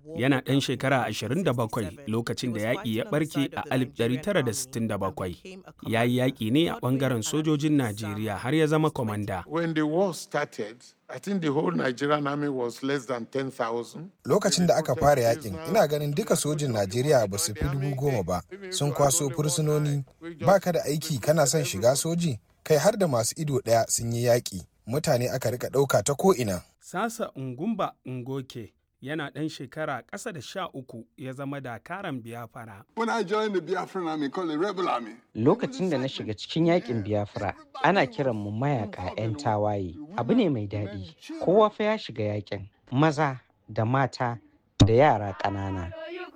yana ɗan shekara 27 lokacin da yaƙi ya ɓarke a 1967. Ya yi yaƙi ne a ɓangaren sojojin Najeriya har ya zama kwamanda. When the war started, I think the whole Nigerian army was less than 10,000. Lokacin da aka fara yakin, ina ganin duka sojin Najeriya ba su fi dubu goma ba, sun kwaso fursunoni, ba ka da aiki kana son shiga soji, kai har da masu ido ɗaya sun yi yaƙi. Mutane aka rika ɗauka ta ko'ina. Sasa Ngumba Ngoke yana ɗan shekara ƙasa da sha uku ya zama dakaran biyafara. When I joined the Biafran army called the Rebel Army, Lokacin da na shiga cikin yakin Biafra, ana kiran mu mayaka 'yan tawaye. Abu ne mai daɗi. Kowa fa ya shiga yakin. Maza da mata da yara ƙanana.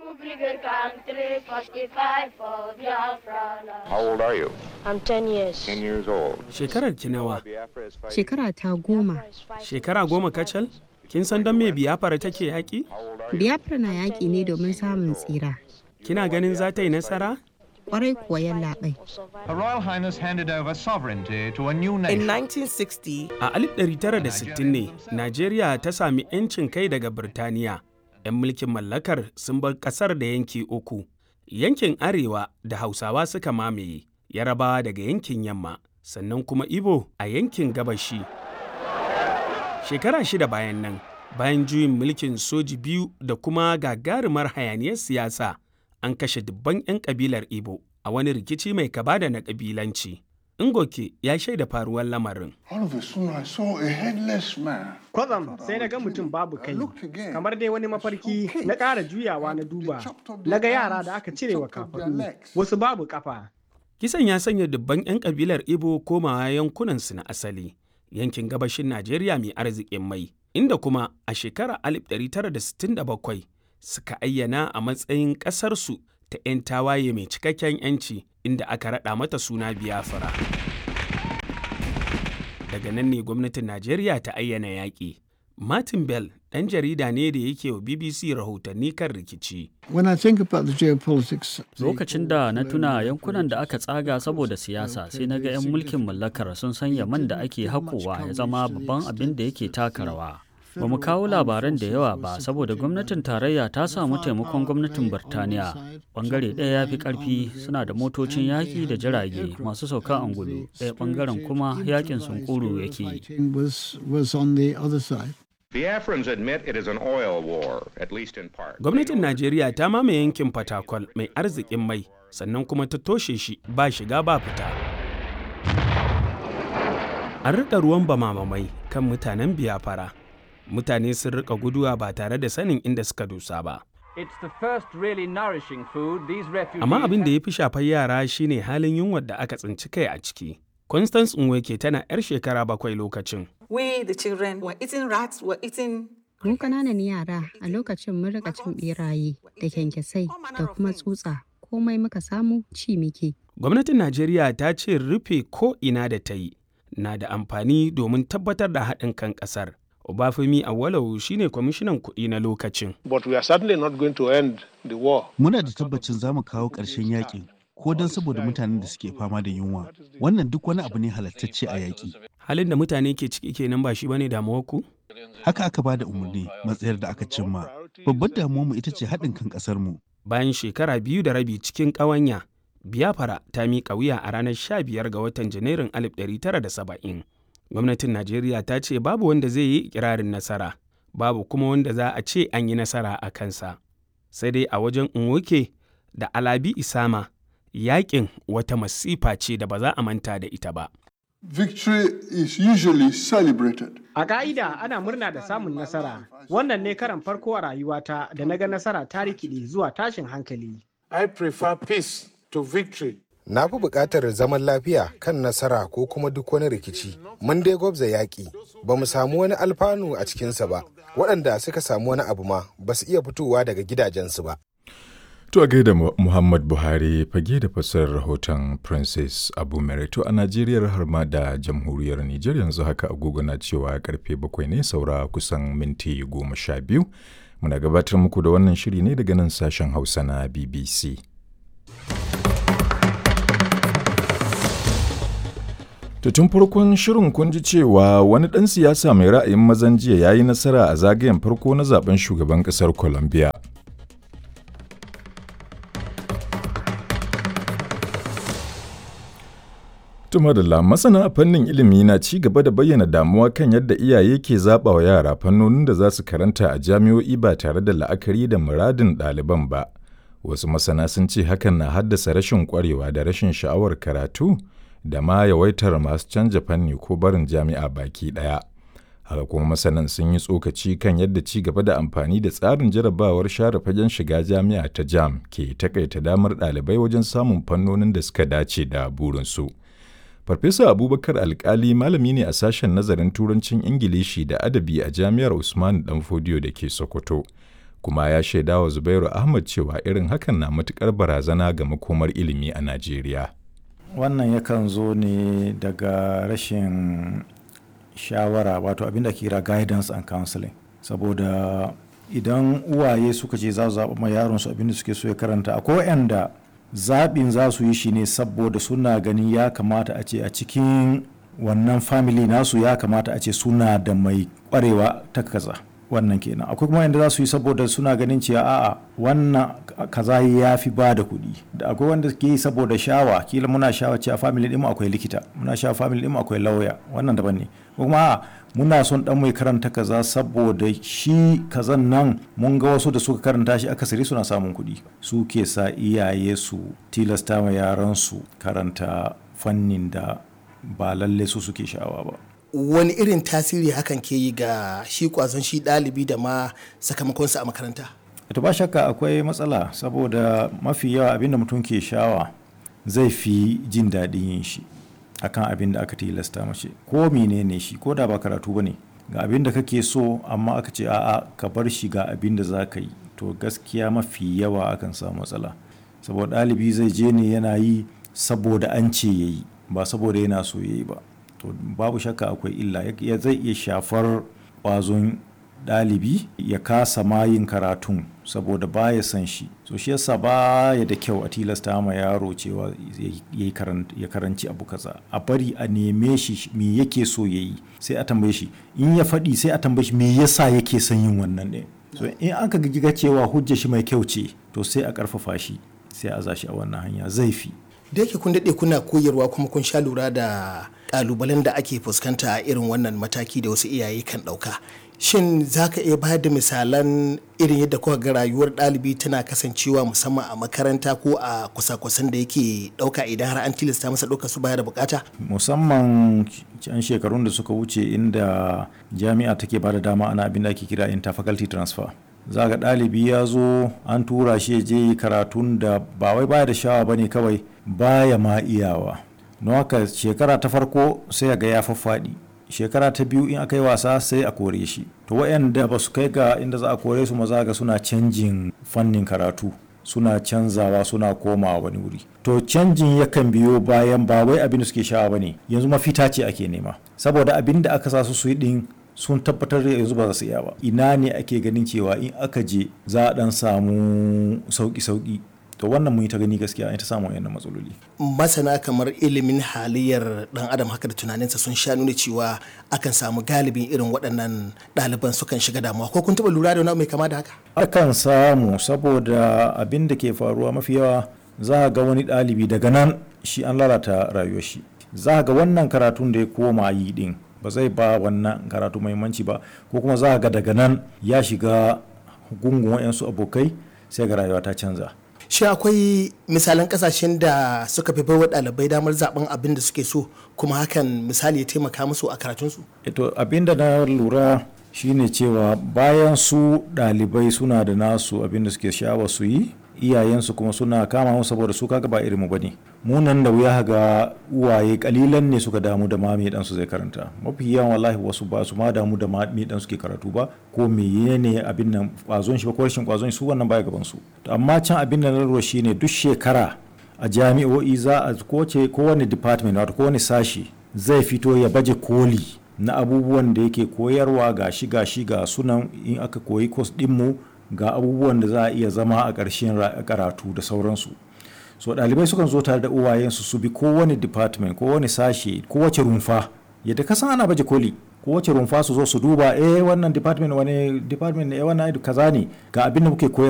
How old are you? I'm 10 years. 10 years old. Shekarar ki nawa? Shekara ta goma. Shekara goma kacal? Kin san don me biyafara take yaƙi? Biafra na yaƙi ne domin samun tsira. Kina ganin za ta yi nasara? Kwarai kuwa yallaɓai. Her Royal Highness handed over sovereignty to a new In nation. 1960, A 1960 ne, Najeriya ta sami 'yancin kai daga Birtaniya. 'Yan mulkin mallakar sun bar ƙasar da yanki uku. Yankin Arewa da Hausawa suka mamaye, Yarabawa daga yankin Yamma, sannan kuma Ibo a yankin Gabashi. Shekara shida bayan nan, bayan juyin mulkin soji biyu da kuma gagarumar hayaniyar siyasa, an kashe dubban 'yan kabilar Ibo a wani rikici mai kaba da na kabilanci. Ngoke ya shaida faruwar lamarin. all of a sudden I saw a headless man. Kwatsam sai na ga mutum babu kai, looked again. kamar dai wani mafarki na ƙara juyawa na duba, na ga yara da aka cire wa kafaɗu, wasu babu ƙafa. Kisan ya sanya dubban 'yan kabilar Ibo komawa yankunansu na asali, yankin gabashin Najeriya mai arzikin mai, inda kuma a shekarar 1967 suka ayyana a matsayin ƙasarsu ta 'yan tawaye mai cikakken 'yanci inda aka raɗa mata suna Biafra. Daga nan ne gwamnatin Najeriya ta ayyana yaƙi. Martin Bell ɗan jarida ne da yake wa BBC rahotanni kan rikici. When I think about the geopolitics, Lokacin da na tuna yankunan da aka tsaga saboda siyasa sai na ga 'yan mulkin mallakar sun sanya man da ake haƙowa ya zama babban abin da yake taka rawa. Ba mu kawo labaran da yawa ba saboda gwamnatin tarayya ta samu taimakon gwamnatin Birtaniya. Bangare ɗaya ya fi ƙarfi suna da motocin yaƙi da jirage masu sauka angulu, ɗaya bangaren kuma yaƙin sunkuru yake yi. fighting was was on the other side. Biafrans admit it is an oil war, at least in part. Gwamnatin Najeriya ta mamaye yankin Fatakwal mai arzikin mai, sannan kuma ta toshe shi ba shiga ba fita. An riƙa ruwan bamamamai kan mutanen biyafara. Mutane sun riƙa guduwa ba tare da sanin inda suka dosa ba. It's the first really nourishing food these refugees Amma abin da ya fi shafar yara shine halin yunwar da aka tsinci kai a ciki. Constance Nweke tana 'yar shekara bakwai lokacin. We, the children, were eating rats, were eating Mu ƙananan yara a lokacin mun rika cin beraye da kyankyasai da kuma tsutsa komai muka samu ci muke. Gwamnatin Najeriya ta ce rufe ko ina da ta yi na da amfani domin tabbatar da haɗin kan ƙasar. Obafemi Awolowo shine kwamishinan kuɗi na lokacin. But we are certainly not going to end the war. Muna da tabbacin za mu kawo ƙarshen yakin ko don saboda mutanen da suke fama da yunwa. Wannan duk wani abu ne halattacce a yaƙi. Halin da mutane ke ciki kenan ba shi bane damuwar ku? Haka aka ba da umarni matsayar da aka cimma. Babbar damuwarmu ita ce haɗin kan ƙasarmu. Bayan shekara biyu da rabi cikin ƙawanya, Biafra ta miƙa wuya a ranar 15 ga watan Janairun 1970. Gwamnatin Najeriya ta ce babu wanda zai yi ikirarin nasara, babu kuma wanda za a ce an yi nasara a kansa. Sai dai a wajen Nwoke da Alabi Isama, yaƙin wata masifa ce da ba za a manta da ita ba. Victory is usually celebrated. A ka'ida ana murna da samun nasara. Wannan ne karan farko a rayuwata da na ga nasara ta rikide zuwa tashin hankali. I prefer peace to victory. Na fi buƙatar zaman lafiya kan nasara ko kuma duk wani rikici. Mun dai gwabza yaƙi, ba mu samu wani alfanu a cikinsa ba. Waɗanda suka samu wani abu ma ba su iya fitowa daga gidajensu ba. To a gaida Muhammad Buhari fage da fassarar rahoton Princess Abu Merito a Najeriya har ma da jamhuriyar Nijar yanzu haka agogo na cewa karfe bakwai ne saura kusan minti goma sha biyu. Muna gabatar muku da wannan shiri ne daga nan sashen Hausa na BBC. To tun farkon shirin kun ji cewa wani ɗan siyasa mai ra'ayin mazan jiya ya yi nasara a zagayen farko na zaben shugaban ƙasar Colombia. Tuma da masana a fannin ilimi na ci gaba da bayyana damuwa kan yadda iyaye ke zaɓa wa yara fannonin da za su karanta a jami'o'i ba tare da la'akari da muradin ɗaliban ba. Wasu masana sun ce hakan na haddasa rashin ƙwarewa da rashin sha'awar karatu da ma yawaitar masu canja fanni ko barin jami'a baki ɗaya. Haka kuma masanan sun yi tsokaci kan yadda ci gaba da amfani da tsarin jarabawar share fagen shiga jami'a ta jam ke takaita damar ɗalibai wajen samun fannonin da suka dace da burinsu. Farfesa Abubakar Alkali malami ne a sashen nazarin Turancin Ingilishi da Adabi a Jami'ar Usman Danfodiyo da ke Sokoto, kuma ya shaida wa Zubairu Ahmad cewa irin hakan na matukar barazana ga makomar ilimi a Najeriya. Wannan yakan zo ne daga rashin shawara wato abinda ke kira guidance and counseling saboda idan uwaye suka ce za su zaɓa ma yaron su abinda suke so ya karanta akwai waɗanda zaɓin za su yi shi ne saboda suna ganin ya kamata a ce a cikin wannan family nasu ya kamata a ce suna da mai ƙwarewa ta kaza wannan kenan akwai kuma yadda za su yi saboda suna ganin cewa a'a wannan kaza ya fi ba da kuɗi da akwai wanda ke yi saboda shawa kila muna shawa cewa family ɗin akwai likita muna shawa family ɗin akwai lauya wannan daban ne kuma a'a muna son dan mai karanta kaza saboda shi kazan nan mun ga wasu da suka karanta shi akasari suna samun kuɗi su ke sa iyaye su tilasta ma yaran su karanta fannin da ba lalle su suke sha'awa ba wani irin tasiri hakan ke yi ga shi kwazon shi ɗalibi da ma sakamakonsa a makaranta to ba shakka akwai matsala saboda mafi yawa abinda mutum ke shawa zai fi jin daɗin yin shi akan abin da aka tilasta mace ko menene shi ko da ba karatu ba ne ga abin da kake so amma aka ce a'a ka bar shi ga abin da za ka yi to gaskiya mafi yawa akan samu matsala saboda ɗalibi zai je ne yana yi saboda an ce ya yi ba saboda yana so ya yi ba to babu shakka akwai illa ya zai iya shafar ƙwazon ɗalibi ya kasa mayin karatun saboda baya son shi so shi yasa baya da kyau a tilasta ma yaro cewa ya karanci abu kaza a bari a neme shi me yake so ya yi sai a tambaye shi in ya faɗi sai a tambaye shi me yasa yake son yin wannan ne so in an ka giga cewa hujja shi mai kyau ce to sai a ƙarfafa shi sai a zashi a wannan hanya zai fi da yake kun daɗe kuna koyarwa kuma kun sha lura da ƙalubalen da ake fuskanta a irin wannan mataki da wasu iyaye kan ɗauka shin za ka iya bayar da misalan irin yadda kuka ga rayuwar ɗalibi tana kasancewa musamman a makaranta ko a kusa-kusan da yake ɗauka idan har an tilasta masa ɗauka su baya da bukata musamman can shekarun da suka wuce inda jami'a take ba da dama ana abin da ake kira interfaculty transfer za ga ɗalibi ya zo an tura shi je karatun da ba wai baya da shawa ba ne kawai baya ma iyawa don haka shekara ta farko sai ga ya faffaɗi shekara ta biyu in aka yi wasa sai a kore shi to waɗanda ba su kai ga inda za a kore su maza ga suna canjin fannin karatu suna canzawa suna komawa wani wuri to canjin yakan biyo bayan ba wai abin da suke shawa ba ne yanzu mafita ce ake nema saboda abin da aka sa su su yi din sun tabbatar da yanzu ba za su iya ba ina ne ake ganin cewa in aka je za a dan samu sauki-sauki to wannan mun yi ta gani gaskiya an ta samu wayannan matsaloli masana kamar ilimin halayyar dan adam haka da tunaninsa sun sha nuna cewa akan samu galibin irin waɗannan ɗaliban sukan shiga damuwa ko kun taɓa lura da wani mai kama da haka akan samu saboda abin da ke faruwa mafi yawa za ga wani ɗalibi daga nan shi an lalata rayuwar shi za ga wannan karatun da ya koma yi din ba zai ba wannan karatu muhimmanci ba ko kuma za ga daga nan ya shiga gungun wayansu abokai sai ga rayuwa ta canza shi akwai misalan kasashen da suka fi baiwa ɗalibai damar zaben abin da suke so kuma hakan misali ya taimaka musu a karatunsu ito abin da na lura shine cewa bayan su ɗalibai suna da nasu abin da suke sha'awa su yi iyayensu kuma suna kama mu saboda su kaga ba irin mu bane mu nan da wuya ga uwaye kalilan ne suka damu da ma me dan su zai karanta mafi yawan wallahi wasu ba su ma damu da ma me dan suke karatu ba ko menene abin nan kwazon shi ba ko rashin kwazon su wannan baya gaban su to amma can abin da na lura shine duk shekara a jami'o'i za a kowace kowane department wato kowane sashi zai fito ya baje koli na abubuwan da yake koyarwa ga shi ga shi ga sunan in aka koyi course dinmu ga abubuwan da za a iya zama a ƙarshen karatu da sauransu so ɗalibai sukan zo tare da uwayensu su bi kowane department kowane sashe kowace rumfa yadda kasan ana baje koli kowace rumfa su zo su duba eh wannan department wani department ne wannan kaza ne ga abin da muke koyar